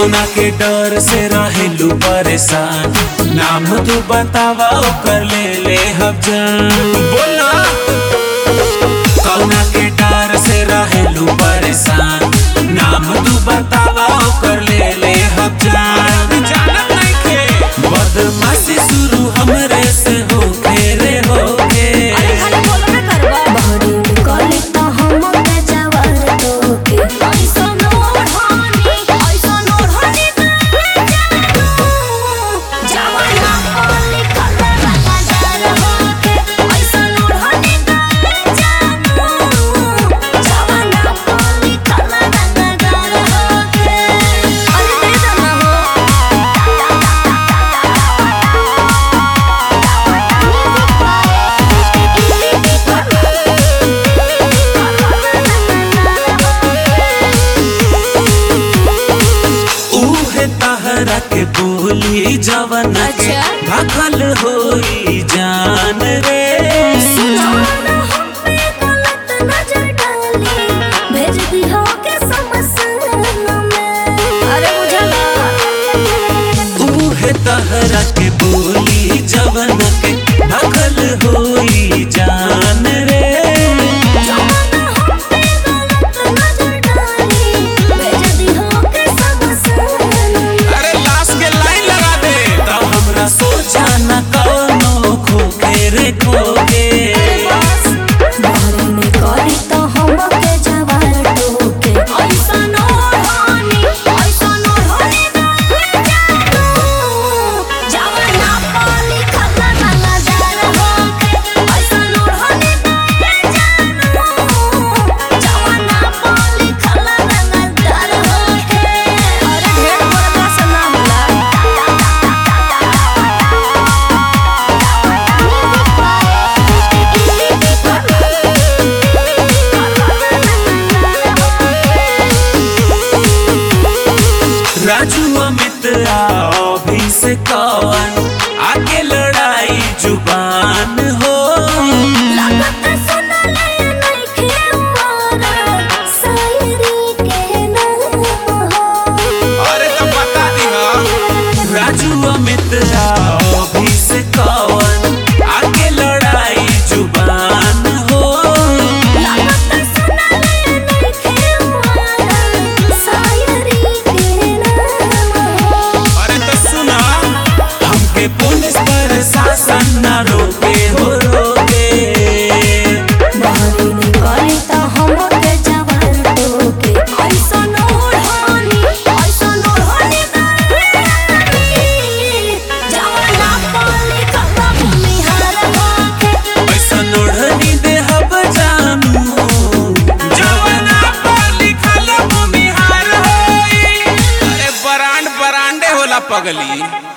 कौना के डर से रहेलू परेशान नाम तू बतावा ओकर ले ले हम जान बोला कौना के डर से रहेलू परेशान नाम तू बतावा ओकर ले ले हम जान जानत नहीं के बदमाशी शुरू हमरे से हो रे हो अरे खाली बोलबे करबा बहरी निकली तो हम के जवार तोके ऐसन ओढ़नी ऐसन ओढ़नी जानू जवाना पाली कलर बाजार होके ऐसन ओढ़नी जानू जवाना पाली कलर बाजार होके अरे दे दना उहे तहरा के बोली जवन के अच्छा। भागल होई जान रे जवाना हम पे गलत नजर डाली भेज दी हो के समसन में अरे बुझला उहे तहरा के बोली जवन के भागल होई जान रे जवाना हम पे गलत नजर डाली भेज दी हो के समसन में अरे लाश के लाइन लगा दे तो हमरा सोचा न कौनो खोके रे खोके बहरी निकली तो हम के जवार तोके ऐसन ओढ़नी ऐसन ओढ़नी जानू जवाना पाली कलर बाजार होके ऐसन ओढ़नी जानू जवाना पाली कलर बाजार होके अरे ढेर बड़ा सना राजू अमित अभी से कौन आगे लड़ाई जुबान हो लागत सुनले नइखे उमरा शायरी के नाम हो अरे तो बता दी राजू अमित अभी से कौन आगे लड़ाई जुबान हो लागत सुनले नइखे उमरा शायरी के नाम हो अरे तो सुना हमके पुलिस प्रशासन न रोके हो रोके बहरी निकली तो हम के जवार तोके ऐसन ओढ़नी ऐसन ओढ़नी जवाना पाली कलर भूमिहार होके ऐसा ओढ़नी देहब जानू जवना पर लिखल भूमिहार होई अरे बरांड बरांडे होला पगली